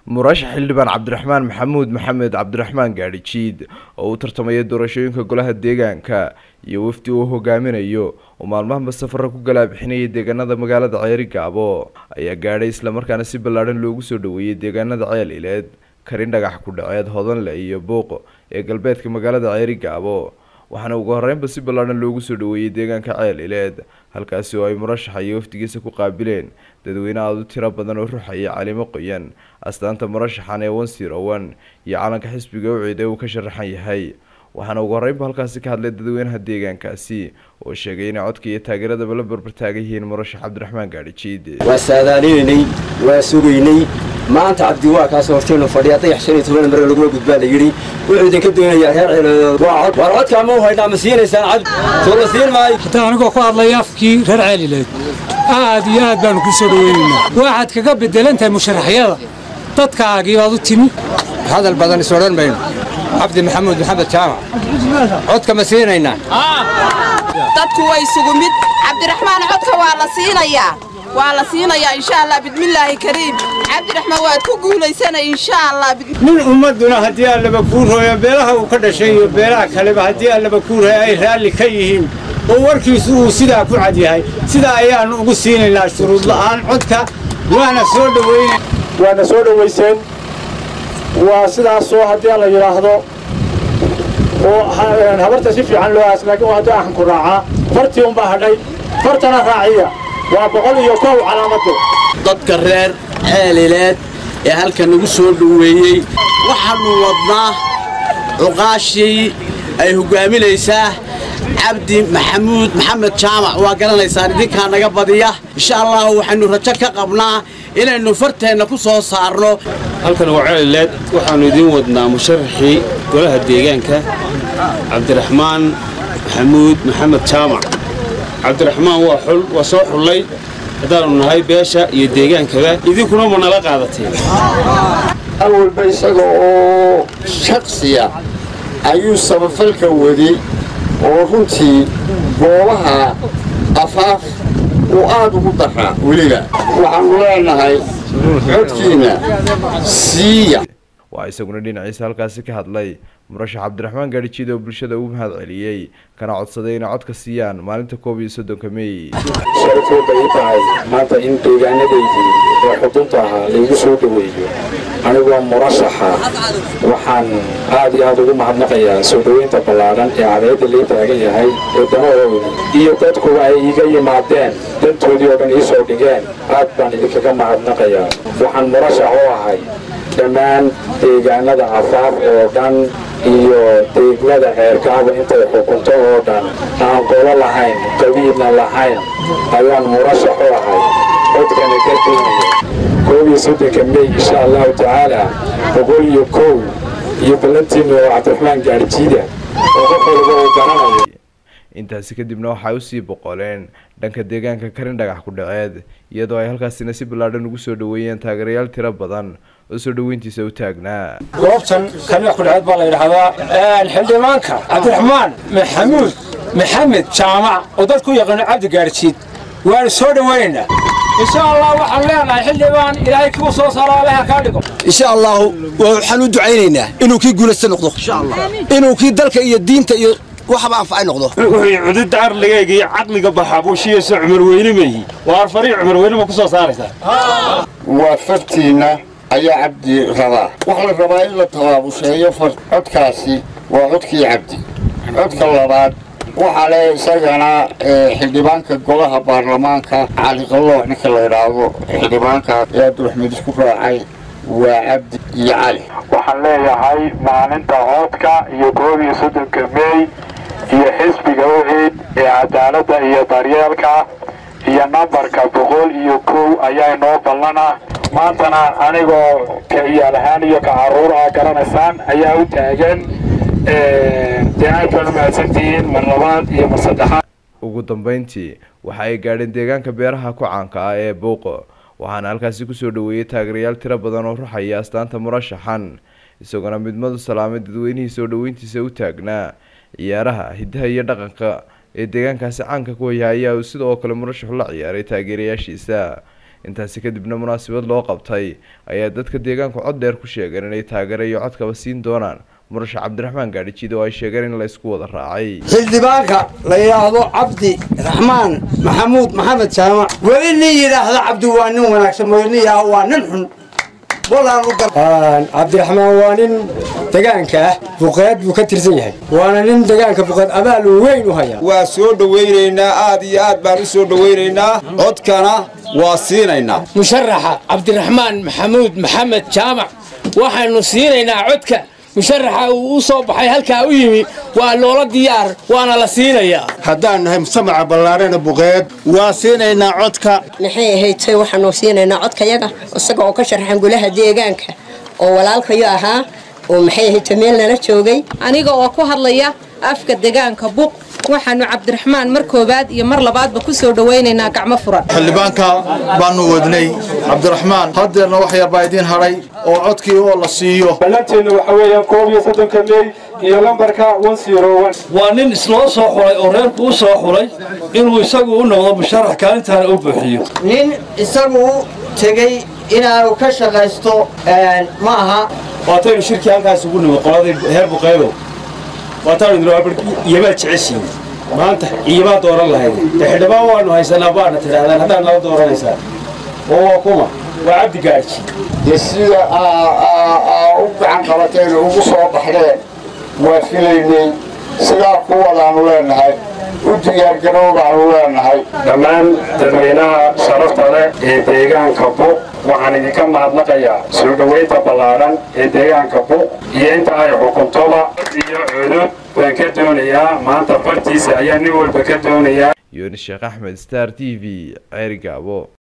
murashax xildhibaan cabdiraxmaan maxamuud maxamed cabdiraxmaan gaadhijiid oo u tartamaya doorashooyinka golaha deegaanka iyo wafdi uu hogaaminayo oo maalmahanba safara ku galaabixinayay deegaanada magaalada ceeri gaabo ayaa gaadhay islamarkaana si ballaadhan loogu soo dhaweeyey deegaanada ceel ileed karin dhagax ku dhaceed hodanle iyo buuq ee galbeedka magaalada ceeri gaabo waxaana ugu horeynba si ballaadhan loogu soo dhaweeyey deegaanka ceel ileed halkaasi oo ay murashaxa iyo wafdigiisa ku qaabileen dadweyne aada u tiro badan oo ruxaya calimo qoyan astaanta murashaxan ee wansir owan iyo calanka xisbiga uciid ee uu ka sharaxan yahay waxaana ugu horeynba halkaasi ka hadlay dadweynaha deegaankaasi oo sheegay inay codka iyo taageeradaba la barbartaagan yihiin murashax cabdiraxmaan gaadhijiid waa saadaalineynay waa sugaynay maanta cabdi waa kaasoo horteenu fadhiya dayax shan iyo toban mare laguma gudbaa la yidhi wuxuu idinka doonayaa reer ceelood waa cod waar codkaa ma u haydhaa ma siinaysaan cabdi soo la siin maayo hataa anigoo ku hadlaya afkii reer ceelileed aad iyo aad baanu ku soo dhaweynaynaa waxaad kaga bedelan tahay musharaxyada dadkaagii baad u timi hadal badan is odhan mayno cabdi maxamuud maxamed jaamac codka ma siinaynaa dadku waa isugu mid cabdiraxmaan codka waa la siinayaa waa la siinayaa insha allah bismillaahi kariim cabdiraxmaan waad ku guulaysanay insha allah nin ummadduna haddii allaba kuu rooyo beelaha uu ka dhashay iyo beelaha kaleba haddii allaba kuu rooyo ay raalli ka yihiin oo warkiisu uu sidaa ku cad yahay sidaa ayaannu ugu siinaynaa shuruud la'aan codka waana soo dhawayna waana soo dhowayseen waa sidaasoo haddii la yidhaahdo oo habarta si fiican loo aas laakiin waa haddii axanku raacaa fartii unbaa hadhay fartana raaciya waa boqol iyo kow calaamaddu dadka reer ceelileed ee halkan nagu soo dhoweeyey waxaannu wadnaa cuqaashii ay hoggaaminaysaa cabdi maxamuud maxamed jaamac waa garanaysaan idinkaa naga badiya insha allahu waxaynu rajo ka qabnaa inaynu farteenna ku soo saarno halkan waa ceelileed waxaannu idiin wadnaa musharaxii golaha deegaanka cabdiraxmaan maxamuud maxamed jaamac cabdiraxmaan waa xul waa soo xullay haddaannu nahay beesha iyo deegaankaba idinkuna ma nala qaadateen hal walba isaga oo shaksiya ayuu samafalka waday oo runtii goobaha afaaf uu aad ugu daraa weliba waxaannu leenahay codkiinna siiya waa isaguna dhinaciisa halkaasi ka hadlay murashax cabdiraxmaan gaadhijiid oo bulshada ugu mahad celiyey kana codsaday inay codka siiyaan maalinta koob iyo soddonka meey sharafooda ii tahay maanta in deegaanadaydii ee xudunta ahaa laygu soo dhoweeyo anigoo murashaxa waxaan aad iyo aad ugu mahadnaqayaa soo dhoweynta ballaadhan ee cadeedda lay taagan yahay ee danahooda iyo dadkuba ay iiga yimaadeen dantoodii oo dhan ii soo dhigeen aad baan idinkaga mahadnaqayaa waxaan murashax u ahay dhammaan deegaanada afaaf oo dhan iyo deegnada ceerkaaba intay xukunto oo dhan aan qolo lahayn qabiilna lahayn ayaan murashax u ahay codkana ka keenaya koob iyo soddonka mey insha allahu tacaala boqol iyo kow iyo ballantiinna oo cabdiraxmaan gaarjiida oo qof walba uu garanayo intaasi kadibna waxay usii boqoleen dhanka deegaanka karin dhagax ku dhaceed iyadoo ay halkaasina si ballaadhan ugu soo dhaweeyeen taageerayaal tiro badan oo soo dhaweyntiisa u taagnaa goobtan karin ku dhaceed baa la yidhaahdaa xildhibaanka cabdiraxmaan maxamuud maxamed jaamac oo dadku yaqaano cabdi gaarjiid waanu soo dhawaynaynaa insha allah waxaan leenahay xildhibaan ilaahay kuu soo saaro allaha kaa dhigo insha allahu waxaan u ducaynaynaa inuu kii guulaysta noqdo inuu kii dalka iyo diinta iyo waxba anfacay noqdo wuxuu cududda arligayga iyo caqliga baxaa buushiyeyso cumar weyne meeyi waa arfarii cumar weyne ma ku soo saaraysaa waa fartiinna ayaa cabdi rabaa waxaa la rabaa in la tabaabusheeyo far codkaasi waa codkii cabdi codka labaad waxaa le isagana xildhibaanka golaha baarlamaanka cali qalloox ninka la idhaahdo xildhibaanka ee abdiraxmed isku raacay waa cabdi iyo cali waxaan leeyahay maalinta codka iyo koob iyo soddonka meey iyo xisbiga uciid ee cadaaladda iyo daryeelka iyo nambarka boqol iyo kow ayaa inoo ballana maantana anigoo ka ciyaal ahaan iyo ka carruur ah garanaysaan ayaa u taagan dee aad baan u mahadsantihiin mar labaad iyo mar saddexaad ugu dambeyntii waxa ay gaadheen deegaanka beeraha ku caanka ah ee buuqo waxaana halkaasi kusoo dhaweeyey taageerayaal tiro badan oo ruxaya astaanta murashaxan isagoona midmadu salaamay dadweynihii soo dhaweyntiisa u taagnaa ciyaaraha hiddaha iyo dhaqanka ee deegaankaasi caanka ku haya ayaa uu sidoo kale murashaxu la ciyaaray taageerayaashiisa intaasi kadibna munaasabad loo qabtay ayaa dadka deegaanku cod dheer ku sheegeen inay taageero iyo codkaba siin doonaan murasha cabdiraxmaan gaadhijiid oo ay sheegeen in la isku wada raacay xildhibaanka la yidhaahdo cabdi raxmaan maxamuud maxamed jaamac weli nin yidhaahda cabdi waa nin wanaagsan mooye nin yidhaahdo waa nin xun cabdiraxmaan waa nin degaanka ah buqeed buu ka tirsan yahay waana nin degaanka buqeed abaal weyn u haya waa soo dhowaynaynaa aad iyo aad baan u soo dhowaynaynaa codkana waa siinaynaa musharaxa cabdiraxmaan maxamuud maxamed jaamac waxaynu siinaynaa codka musharaxa uu u soo baxay halkaa u yimi waa loola diyaar waana la siinayaa haddaan nahay mujtamaca ballaarana buqeed waa siinaynaa codka maxay ahaydtay waxaanu siinaynaa codkayaga isaga oo ka sharaxan golaha deegaanka oo walaalkayo ahaa oo maxay ahaydtay meel nala joogay aniga oo ku hadlaya afka deegaanka buq waxaanu cabdiraxmaan mar koowaad iyo mar labaadba ku soo dhowaynaynaa gacmo furan xildhibaanka baanu wadnay cabdiraxmaan haddeerna wax yar baa idiin hadhay oo codkii oo la siiyo ballanteenna waxa weeyaan koob iyo soddonka mey iyo lambarka waa nin isloo soo xulay oo reerku u soo xulay inuu isagu u noqdo musharax kaalintaana u buuxiyo nin isagu u tegey inaanu ka shaqaysto ma aha waataynu shirkii halkaas ugu nimi qoladii heer buqeydow waataanu iyamaa jeceshiin maanta iyamaa dooran lahayd de xildhibaan waanu haysanaa baana tidhaahdaan haddaad nala dooranaysaan oo waa kuma waa cabdi gaarji dee sida u gacan qabateen ugu soo baxdeen waa filaynay sidaa kuwadaanu leenahay u diyaargarow baanu leenahay dhammaan dadweynaha sharafta leh ee deegaanka buq waxaan idinka mahadnaqayaa soo dhowaynta ballaadhan ee deegaanka buq iyo inta ay xukuntoba iyo cudud baan ka doonayaa maanta bartiisa ayaa nin walba ka doonayaa yunis sheekh axmed star t v ceerigaabo